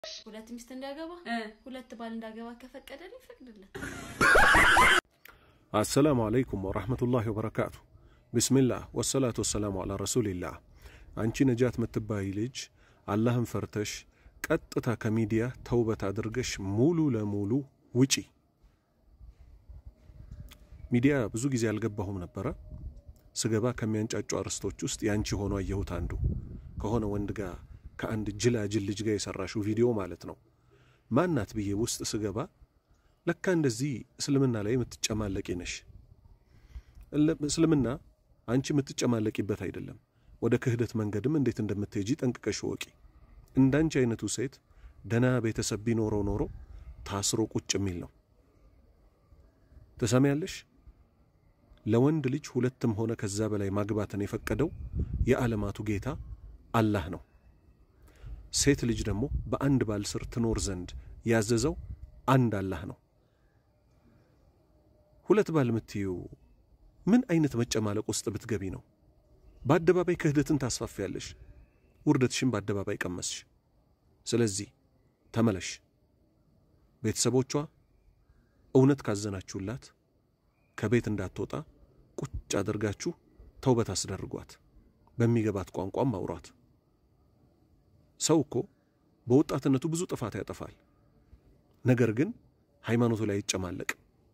ሁለት ሚስት እንዲያገባ ሁለት ባል እንዳገባ ከፈቀደልኝ ይፈቅድለት። አሰላሙ አለይኩም ወራህመቱላሂ ወበረካቱ። ቢስሚላህ ወሰላቱ ወሰላሙ አላ ረሱሊላህ። አንቺ ነጃት ምትባይ ልጅ አላህን ፈርተሽ ቀጥታ ከሚዲያ ተውበት አድርገሽ ሙሉ ለሙሉ ውጪ። ሚዲያ ብዙ ጊዜ አልገባሁም ነበረ። ስገባ ከሚያንጫጩ አርዕስቶች ውስጥ ያንቺ ሆኖ አየሁት። አንዱ ከሆነ ወንድ ጋር ከአንድ ጅላጅል ልጅ ጋር የሰራሽው ቪዲዮ ማለት ነው። ማናት ብዬ ውስጥ ስገባ ለካ እንደዚህ እስልምና ላይ የምትጨማለቂ ነሽ። እስልምና አንቺ የምትጨማለቂበት አይደለም። ወደ ክህደት መንገድም እንዴት እንደምትሄጂ ጠንቅቀሽ ወቂ። እንዳንቺ አይነቱ ሴት ደና ቤተሰብ ቢኖረው ኖሮ ታስሮ ቁጭ የሚል ነው። ትሰሚያለሽ? ለወንድ ልጅ ሁለትም ሆነ ከዛ በላይ ማግባትን የፈቀደው የዓለማቱ ጌታ አላህ ነው። ሴት ልጅ ደግሞ በአንድ ባል ስር ትኖር ዘንድ ያዘዘው አንድ አላህ ነው። ሁለት ባል የምትዩ ምን አይነት መጨማለቅ ውስጥ ብትገቢ ነው? በአደባባይ ክህደትን ታስፋፊያለሽ። ውርደትሽን በአደባባይ ቀመስሽ። ስለዚህ ተመለሽ። ቤተሰቦቿ እውነት ካዘናችሁላት ከቤት እንዳትወጣ ቁጭ አድርጋችሁ ተውበት አስደርጓት። በሚገባት ቋንቋም አውሯት። ሰው እኮ በወጣትነቱ ብዙ ጥፋት ያጠፋል። ነገር ግን ሃይማኖቱ ላይ ይጨማለቅ።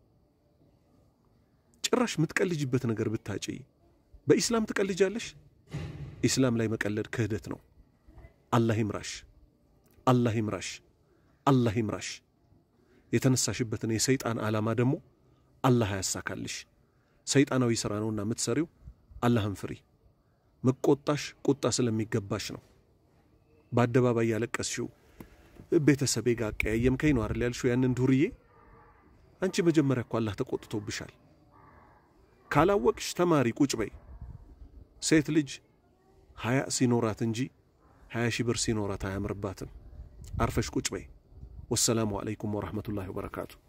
ጭራሽ የምትቀልጅበት ነገር ብታጪ በኢስላም ትቀልጃለሽ። ኢስላም ላይ መቀለድ ክህደት ነው። አላህ ይምራሽ፣ አላህ ይምራሽ፣ አላህ ይምራሽ። የተነሳሽበትን የሰይጣን ዓላማ ደግሞ አላህ ያሳካልሽ። ሰይጣናዊ ሥራ ነውና የምትሰሪው። አላህን ፍሪ። መቆጣሽ ቁጣ ስለሚገባሽ ነው። በአደባባይ ያለቀስሽው ቤተሰቤ ጋር አቀያየምከኝ ነው አይደል ያልሽው ያንን ዱርዬ። አንቺ መጀመሪያ እኮ አላህ ተቆጥቶብሻል። ካላወቅሽ ተማሪ፣ ቁጭ በይ። ሴት ልጅ ሀያ ሲኖራት እንጂ ሀያ ሺህ ብር ሲኖራት አያምርባትም። አርፈሽ ቁጭ በይ። ወሰላሙ አለይኩም ወረሕመቱላሂ ወበረካቱ።